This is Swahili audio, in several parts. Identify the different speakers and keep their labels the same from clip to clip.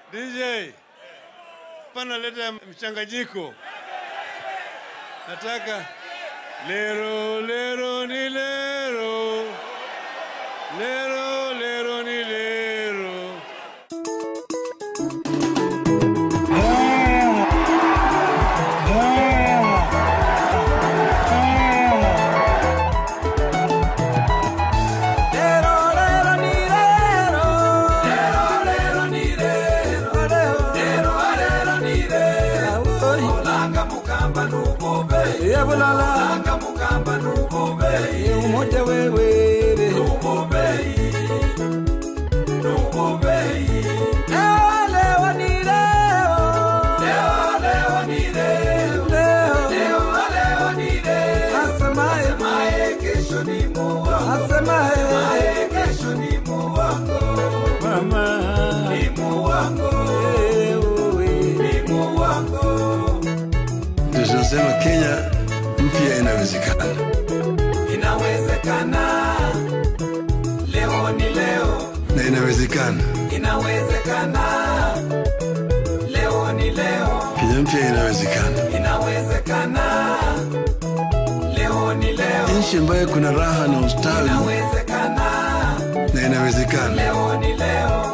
Speaker 1: DJ, pana leta mchanganyiko. Nataka lero lero ni lero, lero lero ni lero.
Speaker 2: umoja wewe Leo ni leo. Leo. Asemaye. Asemaye. Mama. Eh, uwe.
Speaker 3: Tunasema Kenya mpya inawezekana.
Speaker 2: Inawezekana, leo ni leo.
Speaker 3: na inawezekana.
Speaker 2: Inawezekana, leo ni leo.
Speaker 3: Kenya mpya inawezekana,
Speaker 2: Inawezekana, leo ni leo.
Speaker 3: nchi ambayo kuna raha na ustawi,
Speaker 2: Inawezekana,
Speaker 3: na inawezekana.
Speaker 2: leo ni leo.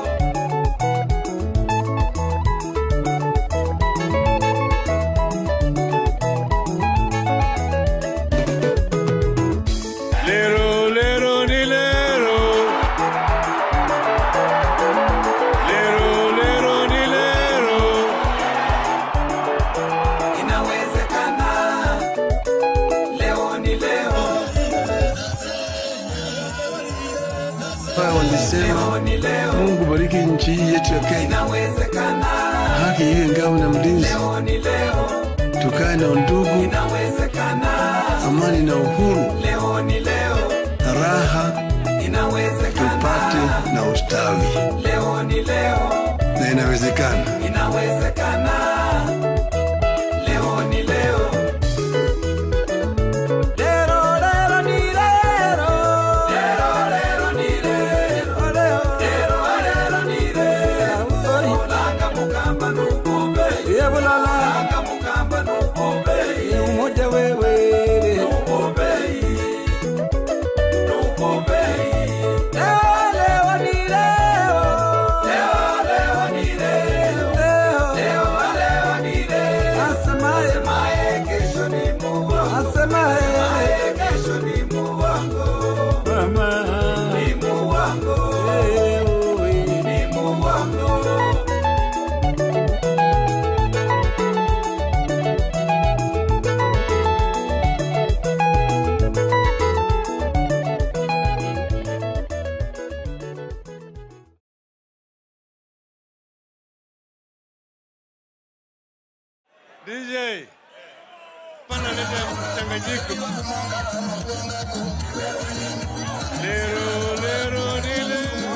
Speaker 1: Lero lero ni lero, lero lero ni lero.
Speaker 2: Inawezekana, leo ni leo.
Speaker 3: Wao walisema
Speaker 2: Leo ni leo.
Speaker 3: Mungu bariki nchi hii yetu ya Kenya,
Speaker 2: Inawezekana,
Speaker 3: haki iwe ngao na mlinzi,
Speaker 2: leo ni leo.
Speaker 3: tukae na undugu,
Speaker 2: Inawezekana,
Speaker 3: amani na uhuru,
Speaker 2: leo ni leo.
Speaker 3: na raha
Speaker 2: Inawezekana,
Speaker 3: tupate na ustawi,
Speaker 2: leo ni leo.
Speaker 3: na inawezekana.
Speaker 2: Inawezekana, leo ni leo. Lero, lero ni lero. Lero, lero ni lero. Lero, lero ni lero. Langa mukamba nukombe. Langa mukamba nukombe.
Speaker 4: umoja wewe
Speaker 2: Nukombe. Nukombe.
Speaker 4: leo ni leo
Speaker 2: Leo, leo ni leo.
Speaker 4: leo
Speaker 2: Leo, leo ni leo.
Speaker 4: asemaye
Speaker 2: Asemaye kesho ni Mungu.
Speaker 4: asemaye
Speaker 2: Asemaye kesho ni Mungu wangu.
Speaker 4: mama
Speaker 2: Ni Mungu wangu.
Speaker 4: wewe
Speaker 2: Ni Mungu wangu.
Speaker 1: DJ, pana leta mchanganyiko. Lero lero ni lero.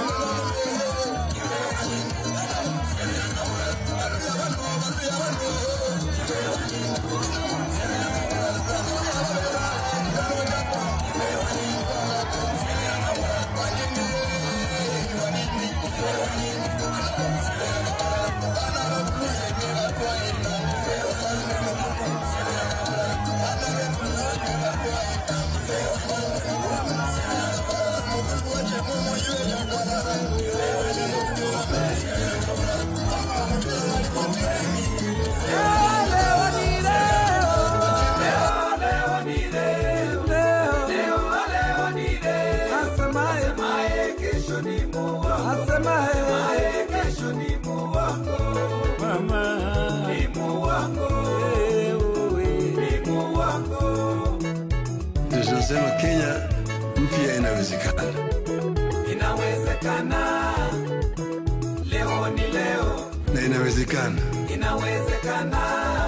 Speaker 2: Leo ni leo. Leo, leo ni leo.
Speaker 4: asemaye
Speaker 2: Asemaye kesho ni Mungu wangu.
Speaker 4: asemaye
Speaker 2: Asemaye kesho ni Mungu wangu.
Speaker 4: mama
Speaker 2: Ni Mungu wangu.
Speaker 4: wewe
Speaker 2: Ni Mungu wangu.
Speaker 3: Tunasema Kenya mpya inawezekana,
Speaker 2: Inawezekana, leo ni leo.
Speaker 3: na inawezekana.
Speaker 2: Inawezekana,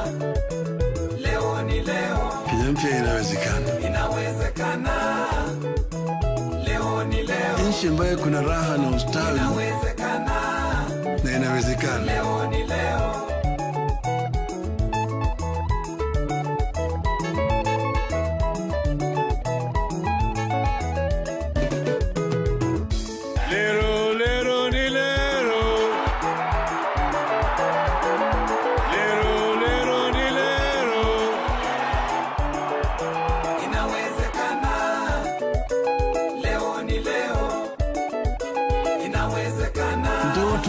Speaker 2: leo ni leo.
Speaker 3: Kenya mpya inawezekana,
Speaker 2: Inawezekana, leo ni leo.
Speaker 3: nchi ambayo kuna raha na ustawi,
Speaker 2: Inawezekana,
Speaker 3: na inawezekana.
Speaker 2: leo ni leo.
Speaker 1: Lero lero ni lero,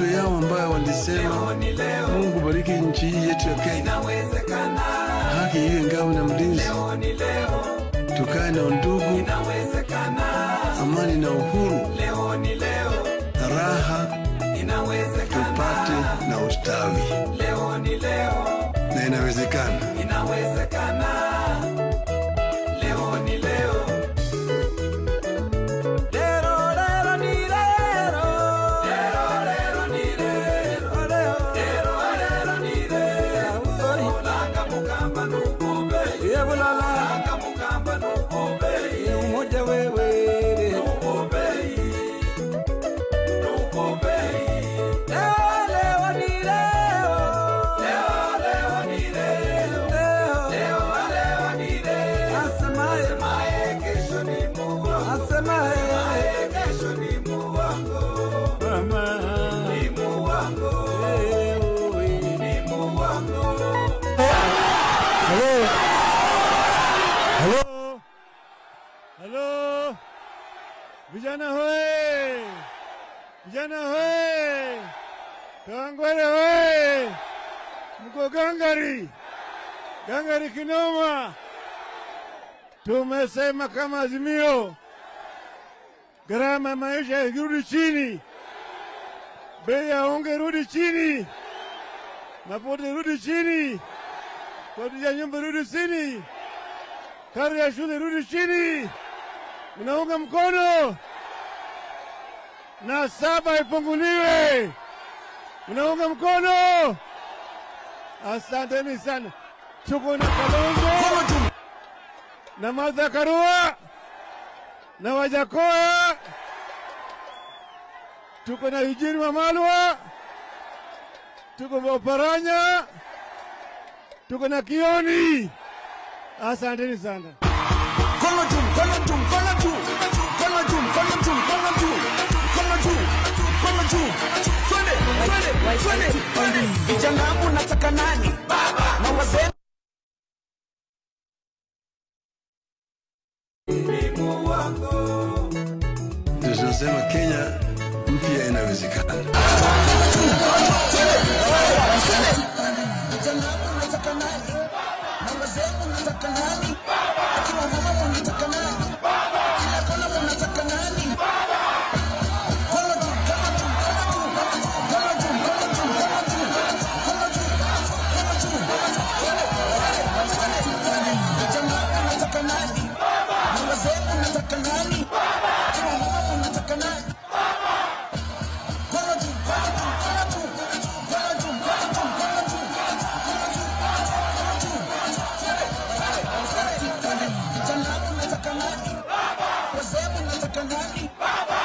Speaker 3: manifesto yao ambayo walisema Mungu bariki nchi hii yetu ya Kenya,
Speaker 2: inawezekana,
Speaker 3: haki iwe ngao na mlinzi,
Speaker 2: ni leo,
Speaker 3: tukae na undugu,
Speaker 2: inawezekana,
Speaker 3: amani na uhuru,
Speaker 2: leo ni leo,
Speaker 3: raha
Speaker 2: inawezekana,
Speaker 3: tupate na ustawi,
Speaker 2: leo ni leo,
Speaker 3: na inawezekana.
Speaker 2: inawezekana, leo ni leo. Lero, lero, ni lero. Lero, lero, ni lero. Lero, lero, ni lero. Langa mukamba nukube. Langa mukamba nukube.
Speaker 4: umoja wewe
Speaker 2: Nukube. Nukube. Leo, leo, ni leo. Leo, leo, ni leo. Leo, leo, ni leo.
Speaker 4: asemaye
Speaker 2: Asemaye kesho ni Mungu.
Speaker 4: asemaye
Speaker 2: Asemaye kesho ni Mungu wangu.
Speaker 4: mama
Speaker 2: Ni Mungu wangu.
Speaker 4: wewe
Speaker 2: Ni Mungu wangu.
Speaker 1: Halo. Halo. Halo. Vijana hoe. Vijana hoe. Kawangware hoe. Mko gangari. Gangari kinoma. Tumesema kama azimio. Gharama ya maisha irudi chini. Bei ya unga irudi chini. Mafuta irudi chini. Kodi ya nyumba rudi chini, karo ya shule rudi chini. Mnaunga mkono na saba ifunguliwe. Mnaunga mkono? Asanteni sana. Tuko na Kalonzo na Martha Karua na Wajakoya, tuko na Eugene Wamalwa, tuko Oparanya tuko na Kioni. Asanteni sana.
Speaker 5: Mkono juu, mkono juu, mkono juu. Mkono juu, mkono juu, mkono juu. Mkono juu, mkono juu. Twende, twende, twende, twende. Vijana wangu nataka nani? Na wazee
Speaker 3: Ndio tunasema Kenya mpya inawezekana.
Speaker 5: vijana wangu nataka nani? Na wazee nataka nani? Akiwa mama unataka nani? Kila kona unataka nani? Mkono juu, mkono juu, mkono juu. Mkono juu, mkono juu, mkono juu. Mkono juu, mkono juu. Twende, twende, twende. Vijana wangu nataka nani? Na wazee unataka nani? Akiwa mama unataka nani? Mkono juu, mkono juu, mkono juu. Mkono juu, mkono juu, mkono juu. Vijana wangu nataka nani? Wazee unataka nani?